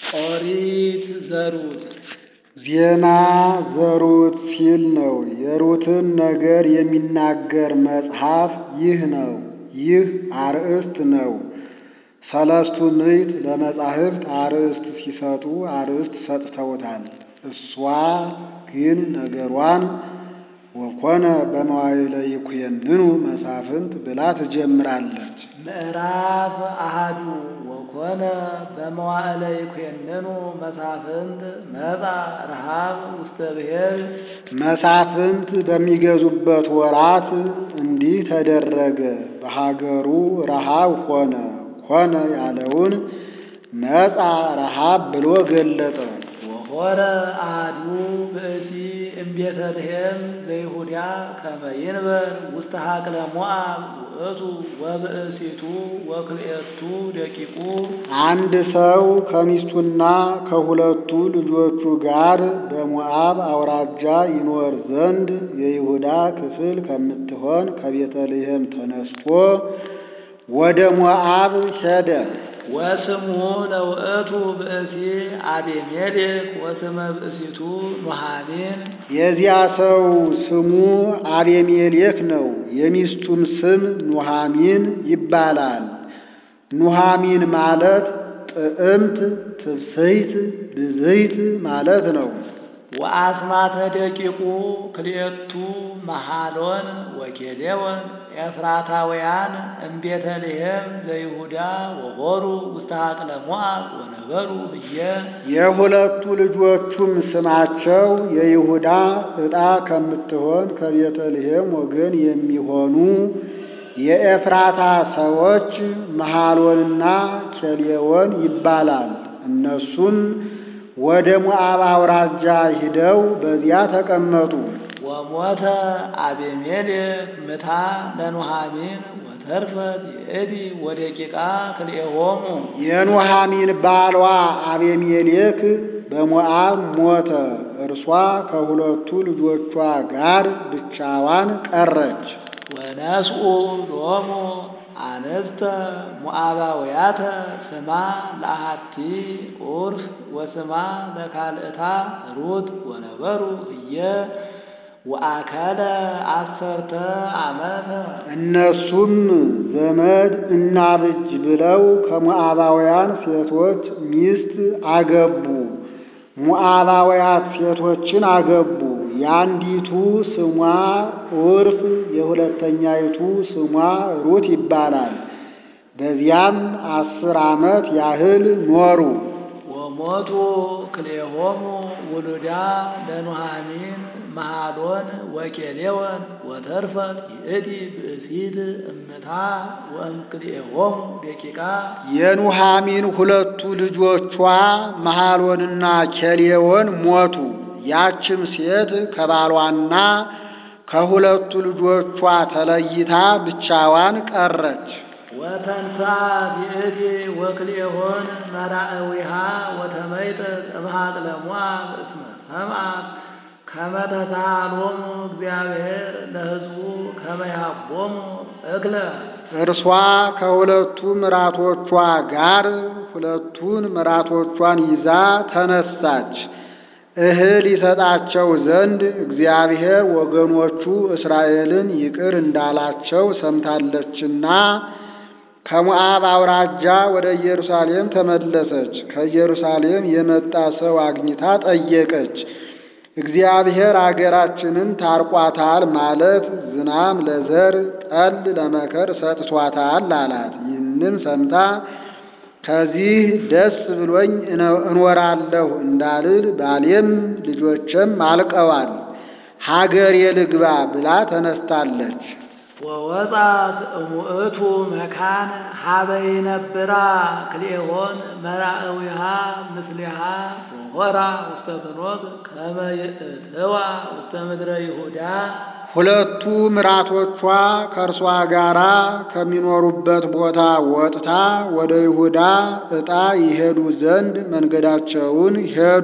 ኦሪት ዘሩት ዜና ዘሩት ሲል ነው። የሩትን ነገር የሚናገር መጽሐፍ ይህ ነው። ይህ አርእስት ነው። ሰለስቱ ምዕት ለመጻሕፍት አርእስት ሲሰጡ አርእስት ሰጥተውታል። እሷ ግን ነገሯን ወኮነ በመዋዕለ ይኩነኑ መሳፍንት ብላ ትጀምራለች። ምዕራፍ አሃዱ ወኮነ በመዋዕለ ይኩነኑ መሳፍንት መጻ ረሃብ ውስተ ብሔር መሳፍንት በሚገዙበት ወራት እንዲህ ተደረገ። በሀገሩ ረሃብ ሆነ። ሆነ ያለውን መጻ ረሃብ ብሎ ገለጠ። ወሆረ አሐዱ ብእሲ እምቤተልሔም ዘይሁዳ ከመ ይንበር ውስተ ሀቅለ ሞዓብ ውእቱ ወብእሲቱ ወክልኤቱ ደቂቁ አንድ ሰው ከሚስቱና ከሁለቱ ልጆቹ ጋር በሞዓብ አውራጃ ይኖር ዘንድ የይሁዳ ክፍል ከምትሆን ከቤተልሔም ተነስቶ ወደ ሞዓብ ሄደ። ወስሙ ለውእቱ ብእሲ አቤሜሌክ ወስመ ብእሲቱ ኑኃሚን የዚያ ሰው ስሙ አቤሜሌክ ነው። የሚስቱም ስም ኑኃሚን ይባላል። ኑኃሚን ማለት ጥዕምት፣ ትፍስሕት፣ ብዝሕት ማለት ነው። ወአስማተ ደቂቁ ክልኤቱ መሃሎን ወኬሌዎን ኤፍራታውያን እምቤተልሔም ዘይሁዳ ወሆሩ ውስተ ሀቅለ ሞዓብ ወነበሩ ብየ የሁለቱ ልጆቹም ስማቸው የይሁዳ ዕጣ ከምትሆን ከቤተልሔም ወገን የሚሆኑ የኤፍራታ ሰዎች መሃሎንና ኬሌዎን ይባላል። እነሱም ወደ ሞዓብ አውራጃ ሂደው በዚያ ተቀመጡ። ወሞተ አቤሜሌክ ምታ ለኑኃሚን ወተርፈት ይእቲ ወደቂቃ ክልኤሆሙ የኑኃሚን ባሏ አቤሜሌክ በሞዓብ ሞተ። እርሷ ከሁለቱ ልጆቿ ጋር ብቻዋን ቀረች። ወነስኡ ሎሙ አንስተ ሞዓባውያተ ስማ ለአሐቲ ዑርፍ ወስማ ለካልእታ ሩት ወነበሩ ህየ ወአከለ አሰርተ ዓመተ እነሱም ዘመድ እናብጅ ብለው ከሞዓባውያን ሴቶች ሚስት አገቡ። ሞዓባውያት ሴቶችን አገቡ። የአንዲቱ ስሟ ዑርፍ የሁለተኛይቱ ስሟ ሩት ይባላል። በዚያም አስር ዓመት ያህል ኖሩ። ወሞቱ ክልኤሆሙ ውሉዳ ለኑኃሚን መሃሎን ወኬሌዎን ወተርፈት ይእቲ ብእሲት እምታ ወእምክልኤሆሙ ደቂቃ የኑኃሚን ሁለቱ ልጆቿ መሃሎንና ኬሌዎን ሞቱ። ያችም ሴት ከባሏና ከሁለቱ ልጆቿ ተለይታ ብቻዋን ቀረች። ወተንሳ ይእቲ ወክልኤሆን መራእዊሃ ወተመይጠት እምሃቅለ ሞዓብ እስመ ሰምዓት ከመ ተሳሃሎሙ እግዚአብሔር ለሕዝቡ ከመ ይሃቦሙ እክለ እርሷ ከሁለቱ ምራቶቿ ጋር ሁለቱን ምራቶቿን ይዛ ተነሳች። እህል ይሰጣቸው ዘንድ እግዚአብሔር ወገኖቹ እስራኤልን ይቅር እንዳላቸው ሰምታለችና ከሞዓብ አውራጃ ወደ ኢየሩሳሌም ተመለሰች። ከኢየሩሳሌም የመጣ ሰው አግኝታ ጠየቀች። እግዚአብሔር አገራችንን ታርቋታል ማለት ዝናም ለዘር ጠል ለመከር ሰጥቷታል አላት። ይህንም ሰምታ ከዚህ ደስ ብሎኝ እኖራለሁ እንዳልል ባሌም ልጆችም አልቀዋል፣ ሀገር የልግባ ብላ ተነስታለች። ወወጣት እሙእቱ መካን ሀበ ይነብራ ክልኤሆን መራእዊሃ ምስሊሃ ወሆራ ውስተ ፍኖት ከመ ይእትዋ ውስተ ምድረ ይሁዳ ሁለቱ ምራቶቿ ከእርሷ ጋር ከሚኖሩበት ቦታ ወጥታ ወደ ይሁዳ ዕጣ ይሄዱ ዘንድ መንገዳቸውን ሄዱ።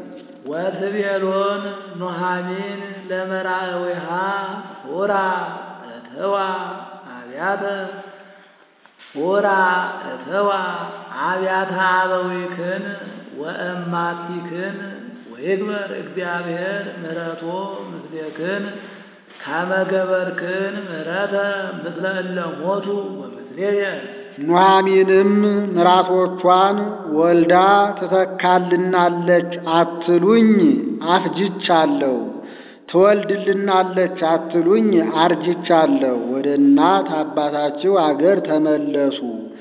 ወትቤሎን ኑኃሚን ለመራእዊሃ ሁራ እትዋ አብያተ ሁራ እትዋ አብያተ አበዊክን ወእማቲክን ወይግበር እግዚአብሔር ምሕረቶ ምስሌክን ካመገበርክን ምሕረተ ምስለ እለ ሞቱ ወምስሌየ ኑኃሚንም ምራቶቿን ወልዳ ትተካልናለች አትሉኝ አፍጅቻለሁ፣ ትወልድልናለች አትሉኝ አርጅቻለሁ። ወደ እናት አባታችሁ አገር ተመለሱ።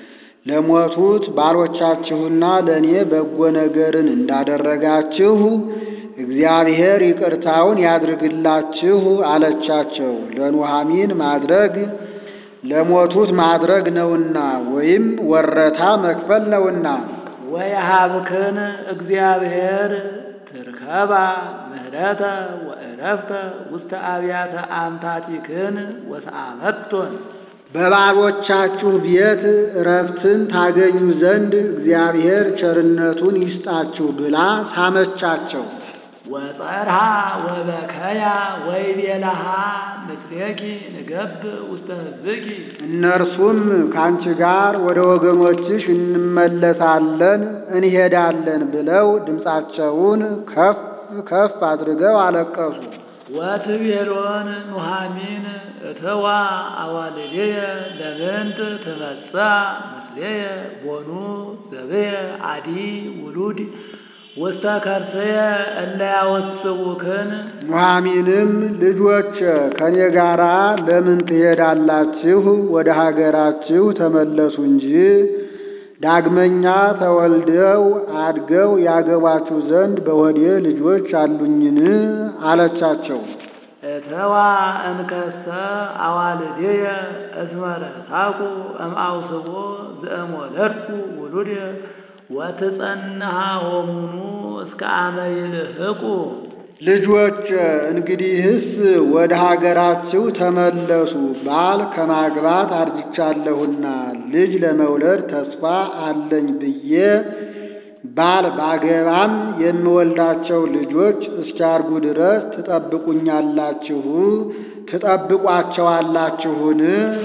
ለሞቱት ባሎቻችሁና ለእኔ በጎ ነገርን እንዳደረጋችሁ እግዚአብሔር ይቅርታውን ያድርግላችሁ አለቻቸው። ለኑኃሚን ማድረግ ለሞቱት ማድረግ ነውና ወይም ወረታ መክፈል ነውና። ወየሃብክን እግዚአብሔር ትርከባ ምህረተ ወእረፍተ ውስተ አብያተ አምታቲክን ወሰአመቶን በባሎቻችሁ ቤት እረፍትን ታገኙ ዘንድ እግዚአብሔር ቸርነቱን ይስጣችሁ ብላ ሳመቻቸው። ወጸርሃ ወበከያ ወይቤለሃ ምስሌኪ ንገብ ውስተ ሕዝብኪ እነርሱም ከአንቺ ጋር ወደ ወገኖችሽ እንመለሳለን እንሄዳለን ብለው ድምፃቸውን ከፍ ከፍ አድርገው አለቀሱ። ወትቤሎን ኑኃሚን እተዋ አዋልድየ ለምንት ትመጽአ ምስሌየ ቦኑ ዘብየ አዲ ውሉድ ውስተ ከርስየ እለ ያወስቡክን ኑኃሚንም ልጆች ከእኔ ጋር ለምን ትሄዳላችሁ? ወደ ሀገራችሁ ተመለሱ እንጂ ዳግመኛ ተወልደው አድገው ያገባችሁ ዘንድ በሆዴ ልጆች አሉኝን? አለቻቸው። እተዋ እንከሰ አዋልድየ እስመ ረሳኩ እምአውስቦ ዘእሞለድኩ ውሉድየ ወትጸንሃ ሆሙኑ እስከ አመ ይልህቁ ልጆች እንግዲህስ ወደ ሀገራችሁ ተመለሱ። ባል ከማግባት አርጅቻለሁና ልጅ ለመውለድ ተስፋ አለኝ ብዬ ባል ባገባም የምወልዳቸው ልጆች እስኪያርጉ ድረስ ትጠብቁኛላችሁ ትጠብቋቸዋላችሁን?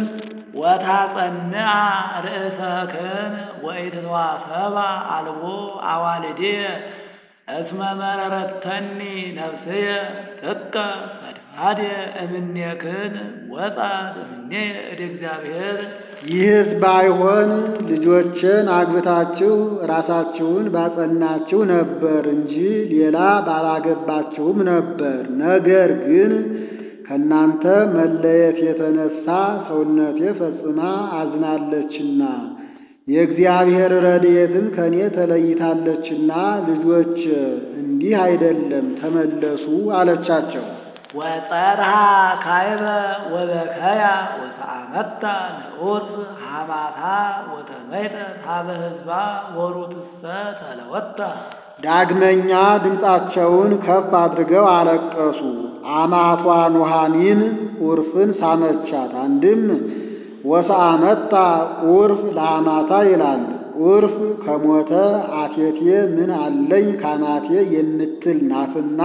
ወታጸንዐ ርእሰክን ወኢትትዋሰባ አልቦ አዋልድየ እስመ መረረተኒ ነፍስየ ጥቀ ፈድፋድየ እምኔክን ወጻት እምኔየ እደ እግዚአብሔር ይህስ ባይሆን ልጆችን አግብታችሁ ራሳችሁን ባጸናችሁ ነበር እንጂ ሌላ ባላገባችሁም ነበር። ነገር ግን ከእናንተ መለየት የተነሳ ሰውነቴ ፈጽማ አዝናለችና የእግዚአብሔር ረድኤትም ከእኔ ተለይታለችና ልጆች እንዲህ አይደለም ተመለሱ አለቻቸው። ወጸርሃ ካይበ ወበከያ ወሰአመታ ንዑስ ሐማታ ወተመይጠ ታበ ሕዝባ ወሩትሰ ተለወታ ዳግመኛ ድምፃቸውን ከፍ አድርገው አለቀሱ። አማቷ ኑኃሚን ዑርፍን ሳመቻት። አንድም ወሰአመታ ዑርፍ ለአማታ ይላል። ዑርፍ ከሞተ አቴቴ ምን አለኝ ካማቴ የምትል ናትና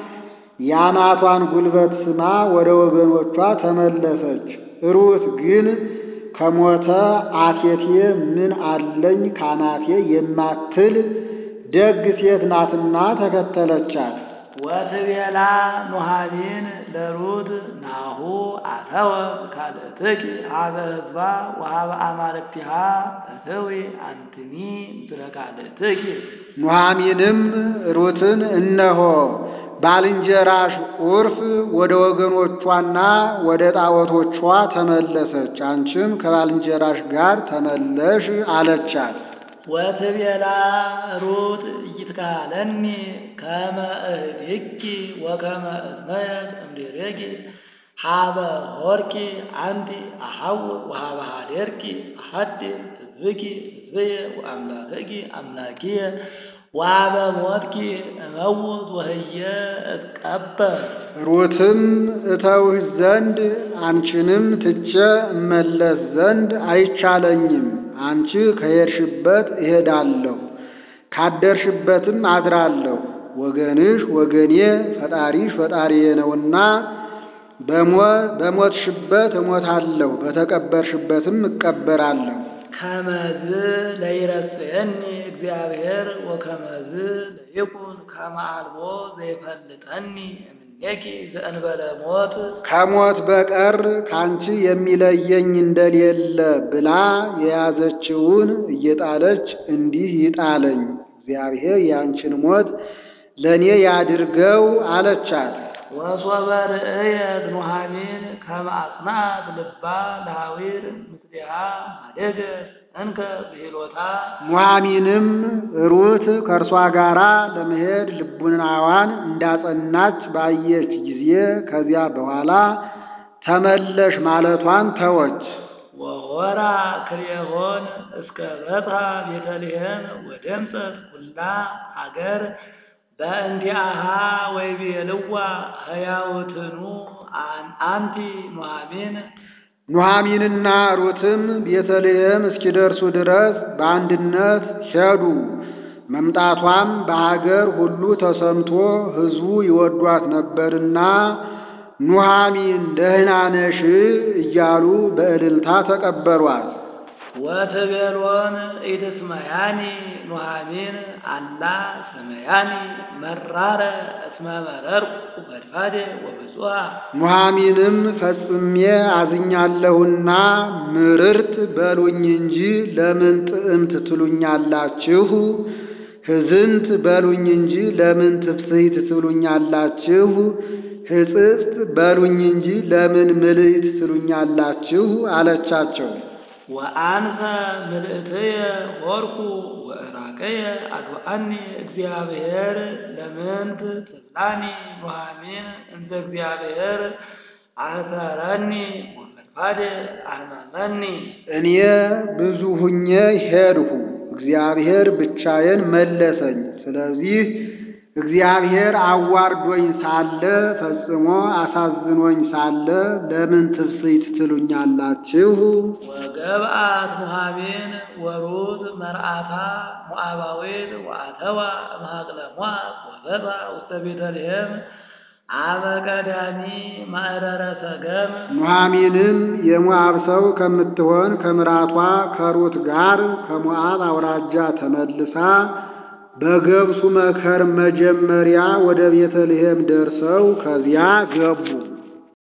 የአማቷን ጉልበት ስማ ወደ ወገኖቿ ተመለሰች። ሩት ግን ከሞተ አቴቴ ምን አለኝ ካማቴ የማትል ደግ ሴት ናትና ተከተለቻት። ወትቤላ ኑኃሚን ለሩት ናሁ አተወ ካልእትኪ ሀበ ሕዝባ ወሀበ አማልክቲሃ እትዊ አንትኒ ምስለ ካልእትኪ ኑኃሚንም ሩትን እነሆ ባልንጀራሽ ዑርፍ ወደ ወገኖቿና ወደ ጣዖቶቿ ተመለሰች፣ አንቺም ከባልንጀራሽ ጋር ተመለሽ አለቻት። ወትቤላ ሩት ኢይትካለኒ ከመ እህድኪ ወከመ እዝመየት እምድሬኪ ሀበ ሆርኪ አንቲ አሐውር ወሀበ ሀዴርኪ አሐድር ሕዝብኪ ሕዝብየ ወአምላክኪ አምላኪየ ወሀበ ሞትኪ እመውት ወህየ እትቀበር ሩትም እተውህ ዘንድ አንቺንም ትቼ እመለስ ዘንድ አይቻለኝም። አንቺ ከሄድሽበት እሄዳለሁ፣ ካደርሽበትም አድራለሁ። ወገንሽ ወገኔ፣ ፈጣሪሽ ፈጣሪዬ ነውና በሞትሽበት እሞታለሁ፣ በተቀበርሽበትም እቀበራለሁ። ከመዝ ለይረስየኒ እግዚአብሔር ወከመዝ ይኩን ከመ አልቦ ዘይፈልጠኒ እምኔኪ ዘእንበለ ሞት ከሞት በቀር ካንቺ የሚለየኝ እንደሌለ ብላ የያዘችውን እየጣለች እንዲህ ይጣለኝ፣ እግዚአብሔር ያንቺን ሞት ለእኔ ያድርገው አለቻት። ወሶበ ርእየት ኑኃሚን ከመ አጽንዐት ልባ ለሐዊር ምስሊሃ ሀደገት እንከ ብሂሎታ ኑኃሚንም ሩት ከእርሷ ጋር ለመሄድ ልቡናዋን እንዳጸናች ባየች ጊዜ ከዚያ በኋላ ተመለሽ ማለቷን ተወች። ወሆራ ክልኤሆን እስከ በጽሐ ቤተልሔም ወደምፀት ኩላ ሀገር በእንቲአሃ ወይቤልዋ ሕያውትኑ አንቲ ኑኃሚን ኑኃሚንና ሩትም ቤተልሔም እስኪደርሱ ድረስ በአንድነት ሄዱ። መምጣቷም በሀገር ሁሉ ተሰምቶ ሕዝቡ ይወዷት ነበርና ኑኃሚን ደህና ነሽ እያሉ በእልልታ ተቀበሏት። ወትቤሎን ኢትስመያኒ ኑኃሚን አላ ስመያኒ መራረ እስመ መረርኩ ፈድፋዴ ወብፁዓ ኑኃሚንም ፈጽሜ አዝኛለሁና ምርርት በሉኝ እንጂ ለምን ጥዕምት ትሉኛላችሁ? ሕዝንት በሉኝ እንጂ ለምን ትፍስሕት ትሉኛላችሁ? ሕጽጽት በሉኝ እንጂ ለምን ምልዕት ትሉኛላችሁ? አለቻቸው። ወአንፈ ምልእትየ ሆርኩ ወእራቀየ አድዋአኒ እግዚአብሔር ለምንት ትብላኒ ኑኃሚን እንተ እግዚአብሔር አሰረኒ ወፈድፋዴ አህመመኒ እኔ ብዙ ሁኜ ሄድሁ፣ እግዚአብሔር ብቻዬን መለሰኝ። ስለዚህ እግዚአብሔር አዋርዶኝ ሳለ ፈጽሞ አሳዝኖኝ ሳለ ለምን ትፍስሕት ትሉኛላችሁ? ወገብአት ኑኃሚን ወሩት መርአታ ሞዓባዊት ወአተዋ እምሃቅለ ሞዓብ ወበጽሐ ውስተ ቤተልሔም አመ ቀዳሚ ማእረረ ሰገም ኑኃሚንም የሞዓብ ሰው ከምትሆን ከምራቷ ከሩት ጋር ከሞዓብ አውራጃ ተመልሳ በገብሱ መከር መጀመሪያ ወደ ቤተልሔም ደርሰው ከዚያ ገቡ።